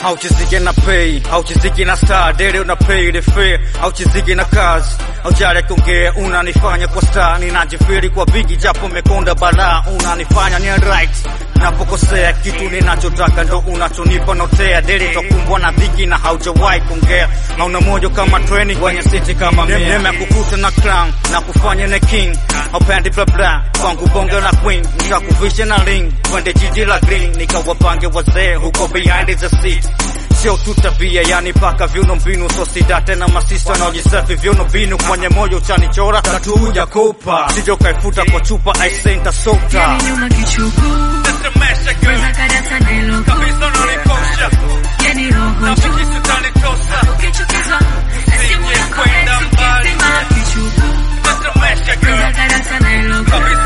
hauchiziki na pay hauchiziki na star dele una pay the fare hauchiziki na kazi haujali kuongea unanifanya kwa star ninajifiri kwa bigi japo mekonda balaa unanifanya ni right napokosea kitu ninachotaka ndo unachonipa notea dele takumbwa na dhiki na haujawahi kuongea hauna mojo kama treni kwenye siti kama mimi nimekukuta na crown na kufanya na king haupendi bla bla kwangu bonge la queen nikakuvisha na ring twende jiji la green nikawapange wazee huko behind the seat sio tu tabia yani paka viuno mbinu so sida tena masista naojisafi viuno mbinu kwenye moyo chanichora tatuja kupa sijo kaifuta kwa chupa aisenta sota Yani nyuma kichuku Kwanza karata na ilo Yani roho juu Ukichukizwa na simu yako eti ukizima kichuku Kwanza karata na ilo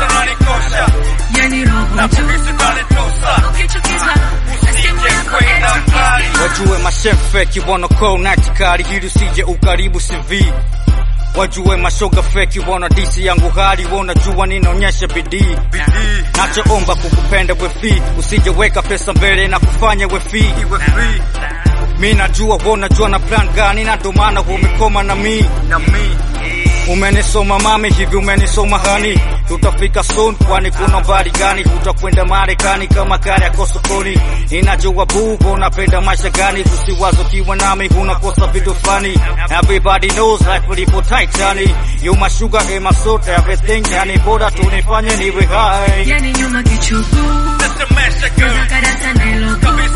Yani roho juu Ukichukizwa na simu yako eti ukizima wajue mashefe kibono ko natikari hili usije ukaribu CV wajue mashoga feki wana disi yangu hali wanajua ninaonyesha bidii nachoomba kukupenda wefi usijeweka pesa mbele na kufanya wefi mi najua wanajua na plan gani na ndo maana umekoma na mi umenisoma mami hivi umenisoma hani tutafika soon kwani kuna mbali gani utakwenda marekani kama kari yako sokoni inajua bugo unapenda maisha gani usiwazo kiwa nami unakosa vitu fani everybody knows life lipo tight yani you my sugar and my salt everything yani bora tunifanye niwe high Yani nyuma kichuku Kwanza karata na ilo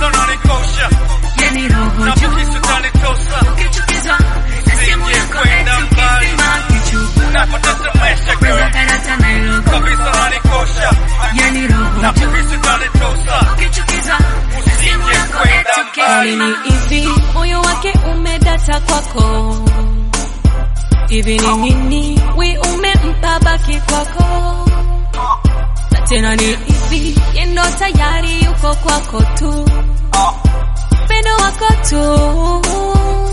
Yani roho juu Ukichukizwa na simu yako eti ukizima kichuku Kwanza karata na ilo Yani roho juu Ukichukizwa na simu yako eti ukizima ni hivi moyo wake umedata kwako hivi ni nini wi umempa baki kwako na tena ni hivi yendo tayari yuko kwako tu pendo wako tu